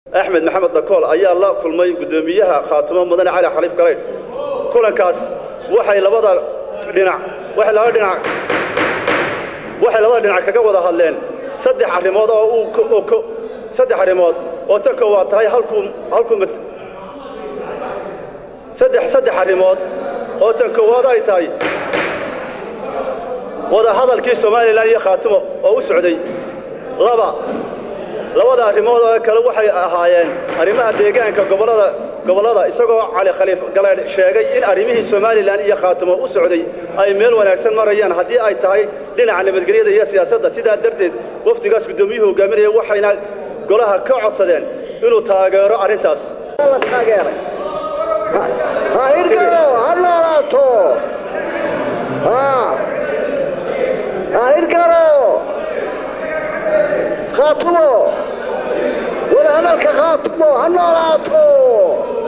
axmed maxamed dakool ayaa la kulmay guddoomiyaha khaatumo mudane cali khaliif galaydh kulankaas waxay labada dhinac waxay labada dhinac waxay labada dhinac kaga wada hadleen saddex arrimood oo uu saddex arrimood oo tan koowaad tahay halkuu halkuu saddex saddex arrimood oo tan koowaad ay tahay wada hadalkii somalilan iyo khaatumo oo u socday laba labada arrimood oo kale waxay ahaayeen arrimaha deegaanka gobollada gobollada isagoo cali khaliif galeedh sheegay in arrimihii somalilan iyo khaatumo u socday ay meel wanaagsan marayaan haddii ay tahay dhinaca nabadgelyada iyo siyaasadda sidaa darteed wafdigaas guddoomiyuhu hogaaminaya waxayna golaha ka codsadeen inuu taageero arrintaas ha hirgalo ha noolaato ha hirgalo khaatumo wala hadalka khaatum